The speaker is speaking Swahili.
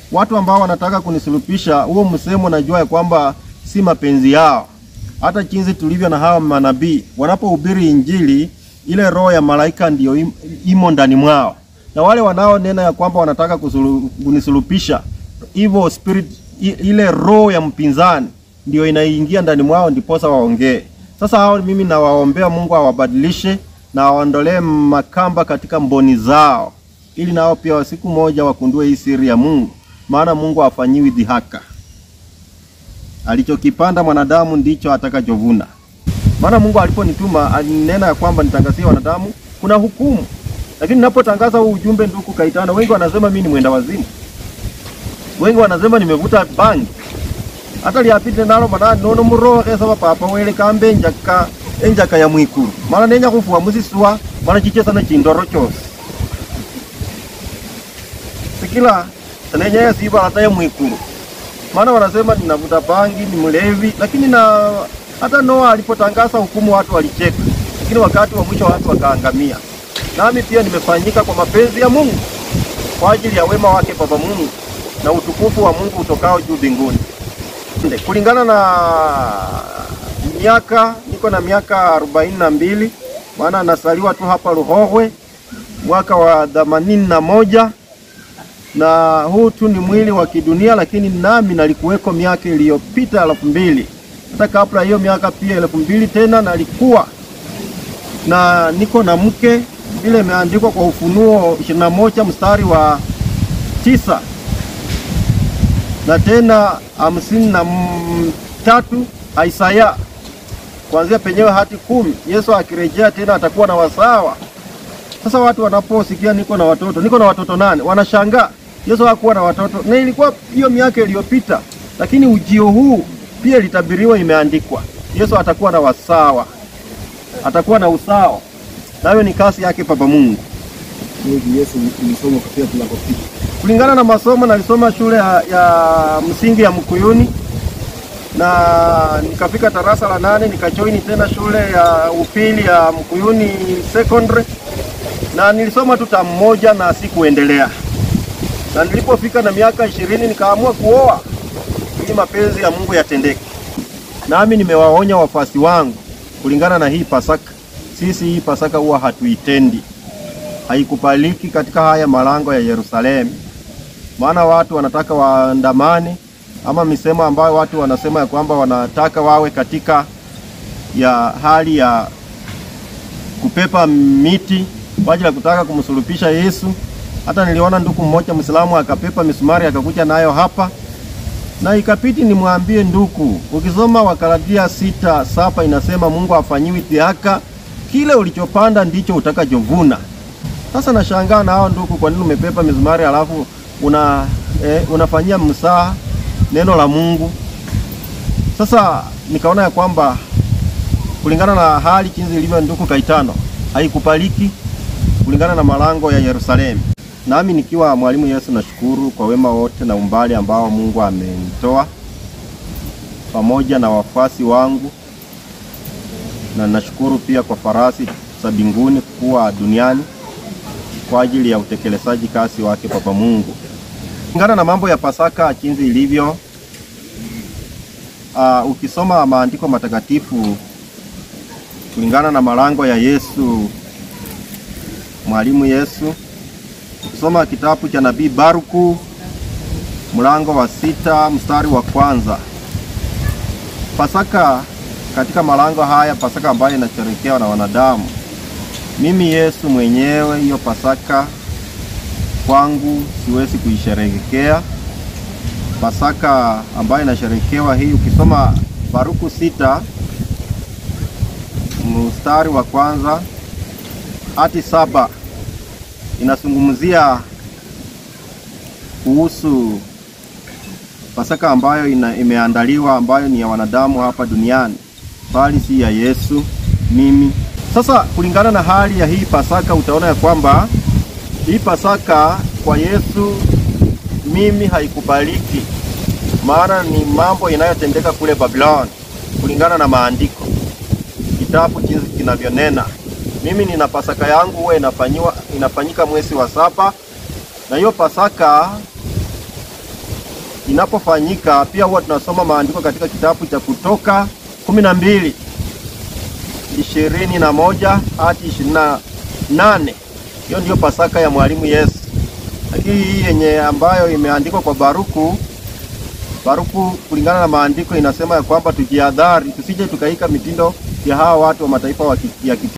watu ambao wanataka kunisulupisha, huo msemo najua ya kwamba si mapenzi yao. Hata jinsi tulivyo na hawa manabii wanapohubiri Injili, ile roho ya malaika ndiyo im- imo ndani mwao, na wale wanaonena ya kwamba wanataka kusulu- kunisulupisha, evil spirit, i- ile roho ya mpinzani ndio inaingia ndani mwao, ndiposa waongee. Sasa hao mimi nawaombea Mungu awabadilishe na awaondolee makamba katika mboni zao, ili nao pia siku moja wakundue hii siri ya Mungu, maana Mungu hafanyiwi dhihaka. Alichokipanda mwanadamu ndicho atakachovuna. Maana Mungu aliponituma alinena ya kwamba nitangazie wanadamu kuna hukumu, lakini ninapotangaza huu ujumbe, ndugu Kaitana, wengi wanasema mimi ni mwenda wazimu, wengi wanasema nimevuta bangi hata lyapite nalo mana nono murohe saba papa wele kambe enjaka enjaka ya mwikulu mana nenya kufua musiswa mana chichesa na chindoro chose sikila nenya yasiba hata ya mwikulu maana wanasema ninavuta bangi ni mlevi lakini na hata Noa alipotangaza hukumu watu walicheka lakini wakati wa mwisho watu wakaangamia nami pia nimefanyika kwa mapenzi ya Mungu kwa ajili ya wema wake Baba Mungu na utukufu wa Mungu utokao juu mbinguni Nde, kulingana na miaka niko na miaka arobaini na mbili maana nasaliwa tu hapa Ruhohwe mwaka wa themanini na moja na huu tu ni mwili wa kidunia, lakini nami nalikuweko miaka iliyopita elfu mbili hata kabla hiyo miaka pia elfu mbili tena nalikuwa na niko na mke vile imeandikwa kwa Ufunuo ishirini na moja mstari wa tisa na tena hamsini na m- tatu Isaya kuanzia penyewe hati kumi. Yesu akirejea tena atakuwa na wasawa. Sasa watu wanaposikia niko na watoto, niko na watoto nane, wanashangaa Yesu hakuwa na watoto, na ilikuwa hiyo miaka iliyopita, lakini ujio huu pia ilitabiriwa, imeandikwa Yesu atakuwa na wasawa, atakuwa na usawa, nayo ni kasi yake Baba Mungu. Hivi Yesu ulisoma katika tunakopita. kulingana na masomo nalisoma shule ya, ya msingi ya Mkuyuni na nikafika darasa la nane nikajoini tena shule ya upili ya Mkuyuni Secondary na nilisoma tu tamu moja na sikuendelea, na nilipofika na miaka ishirini nikaamua kuoa ili mapenzi ya Mungu yatendeke. Nami nimewaonya wafuasi wangu kulingana na hii Pasaka, sisi hii Pasaka huwa hatuitendi haikubaliki katika haya malango ya Yerusalemu, maana watu wanataka waandamane, ama misemo ambayo watu wanasema ya kwamba wanataka wawe katika ya hali ya kupepa miti kwa ajili ya kutaka kumsulubisha Yesu. Hata niliona ndugu mmoja Mwislamu akapepa misumari akakuja nayo hapa, na ikapiti nimwambie ndugu, ukisoma Wakaladia sita saba inasema Mungu afanyiwi dhihaka, kile ulichopanda ndicho utakachovuna. Sasa nashangaa na hao ndugu, kwa nini umepepa mizumari alafu una eh, unafanyia msaa neno la Mungu? Sasa nikaona ya kwamba kulingana na hali jinsi ilivyo, ndugu Kaitano, haikubaliki kulingana na malango ya Yerusalemu. Nami nikiwa mwalimu Yesu, nashukuru kwa wema wote na umbali ambao Mungu amenitoa pamoja na wafuasi wangu, na nashukuru pia kwa farasi za mbinguni kuwa duniani kwa ajili ya utekelezaji kazi wake Baba Mungu. Kulingana na mambo ya Pasaka jinsi ilivyo, uh, ukisoma maandiko matakatifu kulingana na malango ya Yesu, mwalimu Yesu, ukisoma kitabu cha nabii Baruku mlango wa sita mstari wa kwanza Pasaka katika malango haya, Pasaka ambayo inasherekewa na wanadamu mimi Yesu mwenyewe hiyo Pasaka kwangu siwezi kuisherehekea. Pasaka ambayo inasherekewa hii, ukisoma Baruku sita mstari wa kwanza hadi saba inazungumzia kuhusu Pasaka ambayo ina, imeandaliwa ambayo ni ya wanadamu hapa duniani, bali si ya Yesu mimi sasa kulingana na hali ya hii Pasaka utaona ya kwamba hii Pasaka kwa Yesu mimi haikubaliki, maana ni mambo inayotendeka kule Babiloni kulingana na maandiko, kitabu jinsi kinavyonena. Mimi nina Pasaka yangu huwa inafanywa inafanyika mwezi wa saba, na hiyo Pasaka inapofanyika, pia huwa tunasoma maandiko katika kitabu cha Kutoka kumi na mbili ishirini na moja hadi ishirini na nane. Hiyo ndiyo Pasaka ya mwalimu Yesu, lakini hii yenye ambayo imeandikwa kwa Baruku Baruku kulingana na maandiko inasema ya kwamba tujihadhari, tusije tukaika mitindo ya hawa watu wa mataifa wa ki- ya